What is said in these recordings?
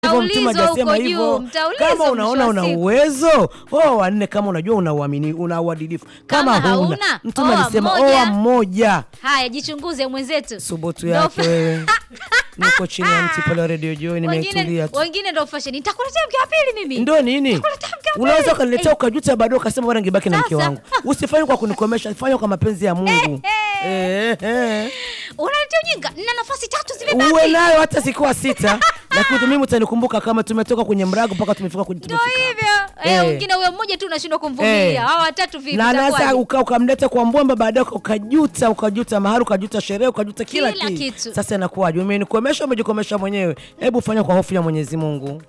hivyo mtume Mtaulizwa hajasema huko hivyo. juu, mtaulizwa Kama mwisho unaona wa una siku. uwezo oa wanne, kama unajua una uamini, una uadilifu. Kama, Kama huna hauna, mtume oa alisema mmoja. oa mmoja. Haya, jichunguze mwenzetu. Subutu Ndo yake fa- wewe. Niko chini ya mti pale wa Radio Joy nimeitulia wengine tu. wengine ndo fashion. Nitakuletea mke wa pili mimi. Ndo nini? Nakuletea mke wa pili. Unaweza ukaniletea ukajuta baadaye ukasema bwana ngebaki na mke Sasa. wangu. Usifanye kwa kunikomesha, fanya kwa mapenzi ya Mungu. Eh, eh. Unaletea ujinga. Nina nafasi tatu Uwe zimebaki. nayo hata sikuwa sita, lakini mimi utanikumbuka kama tumetoka kwenye mrago mpaka tumefika kwenye Ndo tumefika. hivyo. Eh, Eh. wengine huyo mmoja tu unashindwa kumvumilia. Eh. Hao watatu vipi? na nasa itakuwaje? uka, ukamleta kwa mbomba baadaye uka- ukajuta ukajuta mahali ukajuta sherehe ukajuta kila, Kila ki- kitu. Sasa inakuwaje? Umenikomesha, umejikomesha mwenyewe. Hebu fanya kwa hofu ya Mwenyezi Mungu.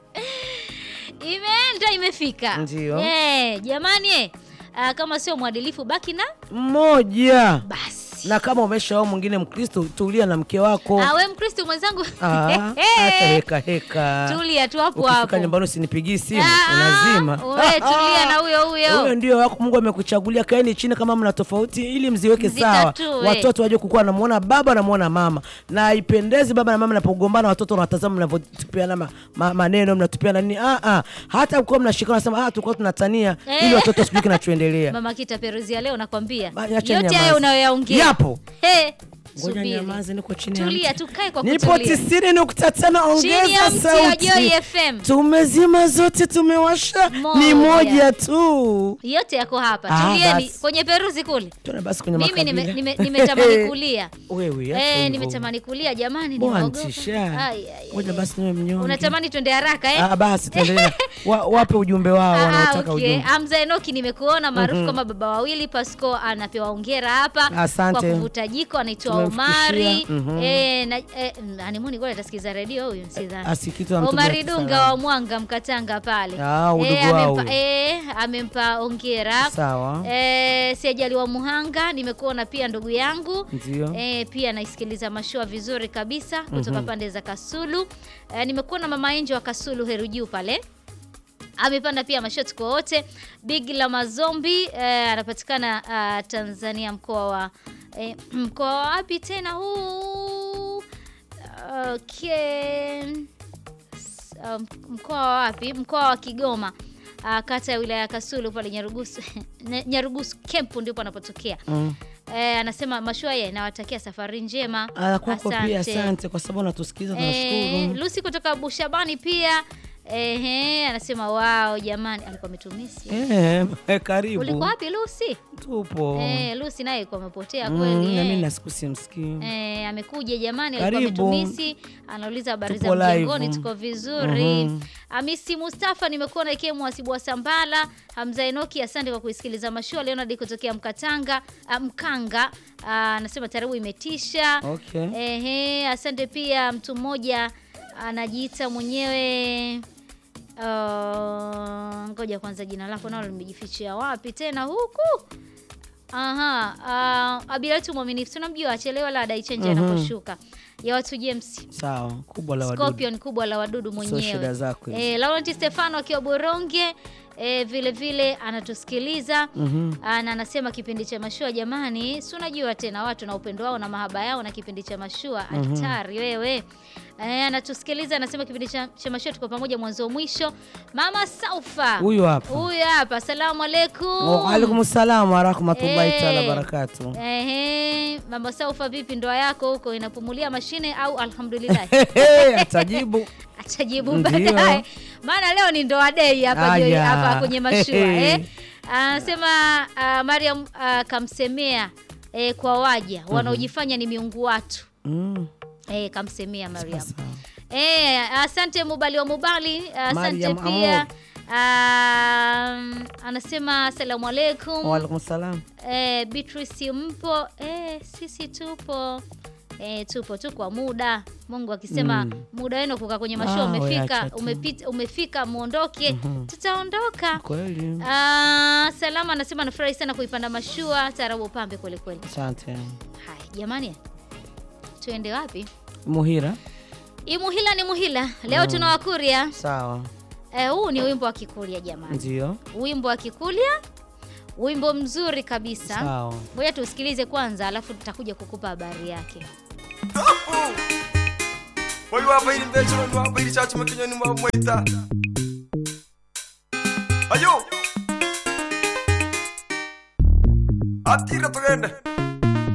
Imeenda imefika. Ndio. Eh, jamani eh. Ah, kama sio mwadilifu baki na Mmoja basi. na kama umeshaoa mwingine Mkristo, tulia na mke wako. Ah, we Mkristo mwenzangu. Ah, Acha heka heka. Tulia tu hapo Ukifika hapo. nyumbani usinipigii simu, Ah, unazima. we tulia na huyo huyo. Huyo ndio wako Mungu amekuchagulia. Kaeni chini kama mna tofauti, ili mziweke sawa, Mzitatue. watoto waje kukua, namuona baba namuona mama, na haipendezi baba na mama napogombana, watoto wanatazama mnavyotupiana ma, ma, maneno mnatupiana nini. Ah, ah. Hata kuwa mnashikana nasema ah, tulikuwa tunatania Eh. ili watoto sijui kinachoendelea. Mama Kita Peruzi ya leo nakwambia. Ba- acha Yote nyamaze. hayo unayoyaongea. Yapo. He, Ngoja subiri. nyamaze, niko chini ya Tulia, mti. tukae kwa Nipo kutulia. tisini nukta tano, Chini ya ongeza mti ya Joy sauti. FM. Tumezima zote, tumewasha ni Moja. moja tu. Yote yako hapa. Ah, Tulieni basi. kwenye Peruzi kule. Tuone basi kwenye Mimi makabila. nime- nime- nimetamani kulia. Wewe acha Eh, hivyo. nimetamani kulia jamani, Bwana nimeogopa. tisha. Ai, ai, ai. Ngoja basi niwe mnyonge. Unatamani twende haraka eh? Ah, basi tuendelee. Wa, wape ujumbe wao Ah, wanaotaka okay. ujumbe. Hamza Enoki nimekuona maarufu kama baba wawili. Pasco anapewa hongera hapa Asante. kwa kuvuta jiko, anaitwa Tumemfikishia. Omari Mhm. eh, na eh, animuni ngoja atasikiza redio huyu sidhani. Asikitu amtumia Omari Dunga salamu. wa Mwanga Mkatanga pale Ah, udugu eh, wao amempa, huyo. eh, amempa hongera Sawa. eh, Siajali wa Muhanga nimekuona pia ndugu yangu Ndio. E, pia naisikiliza mashua vizuri kabisa kutoka pande za Kasulu. E, nimekuwa na mama Enjo wa Kasulu Heru Juu pale amepanda pia mashoti kwa wote. Big la Mazombi e, anapatikana ah, Tanzania mkoa wa e, mkoa wa wapi tena huu? Okay. S- um, mkoa wa wapi? Mkoa wa Kigoma. Ah, kata ya wilaya ya Kasulu pale Nyarugusu Nya- Nyarugusu Kempu ndipo anapotokea. Mm. Eh, anasema mashua ye nawatakia safari njema. Ah, kwako pia asante kwa sababu unatusikiza Eh, tunashukuru. Lucy kutoka Bushabani pia ehe, anasema wao jamani, alikuwa ametumisi. Eh, karibu. Ulikuwa wapi Lucy? Tupo. Eh, Lucy naye kwa amepotea Mm, kweli. na mimi eh. na siku simsikii. Eh, amekuja jamani, alikuwa Karibu. ametumisi, anauliza habari za Tupo live. mjengoni, tuko vizuri. Mhm. Hamisi Mustafa, nimekuwa na ikiwa mwasibu wa Sambala. Hamza Enoki, asante kwa kuisikiliza mashua. Leonard kutokea Mkatanga, ah, Mkanga, ah, anasema taribu imetisha. Okay. Ehe, asante pia mtu mmoja anajiita mwenyewe uh, ngoja kwanza jina lako nalo limejifichia wapi tena huku aha uh, abila yetu mwaminifu tunamjua achelewa la dai chenje Mhm. anaposhuka ya watu James Sawa, kubwa la wadudu. Scorpion kubwa la wadudu Sio mwenyewe shida zako hizo. eh, Laurent Stefano akiwa Boronge eh, vile vile anatusikiliza Mhm. Ah, na anasema kipindi cha mashua jamani, si unajua tena watu na upendo wao na mahaba yao na kipindi cha mashua hatari wewe. Eh, anatusikiliza anasema kipindi cha, cha mashua tuko pamoja mwanzo mwisho. Mama Saufa Huyu hapa. huyu hapa, asalamu alaikum. Wa alaikum salam wa rahmatullahi Eh. taala barakatuh. Ehe, Mama Saufa, vipi ndoa yako huko inapumulia mashine au alhamdulillah? Atajibu. Atajibu Ndio. baadaye, maana leo ni ndoa day hapa Joy, Aya. hapa kwenye mashua Hehe. eh. Anasema ah, Mariam ah, kamsemea eh, kwa waja wanaojifanya ni miungu watu Mm. eh, kamsemea Mariam. Sawa. Eh, asante Mubali wa Mubali, asante Mariam pia Amor. um, anasema asalamu alaikum. Wa alaikum salam. Eh, Beatrice mpo? Eh, sisi tupo. Eh, tupo tu kwa muda. Mungu akisema Mm. muda wenu kukaa kwenye mashua Ah, umefika, weacha tu. umepita, umefika muondoke, tutaondoka. Kweli. Ah, Salama anasema anafurahi sana kuipanda mashua tarabu pambe kweli kweli. Asante. Haya jamani, tuende wapi? Muhira. Imuhila ni muhila. Leo tuna Wakuria. Sawa. Eh, huu ni wimbo wa Kikuria jamani, Ndio. wimbo wa Kikuria, wimbo mzuri kabisa. Sawa. Ngoja tusikilize kwanza, alafu tutakuja kukupa habari yake. Wai wabairi mbechero ni wabairi chachu makinyo ni mwaita Ayo Atira tugende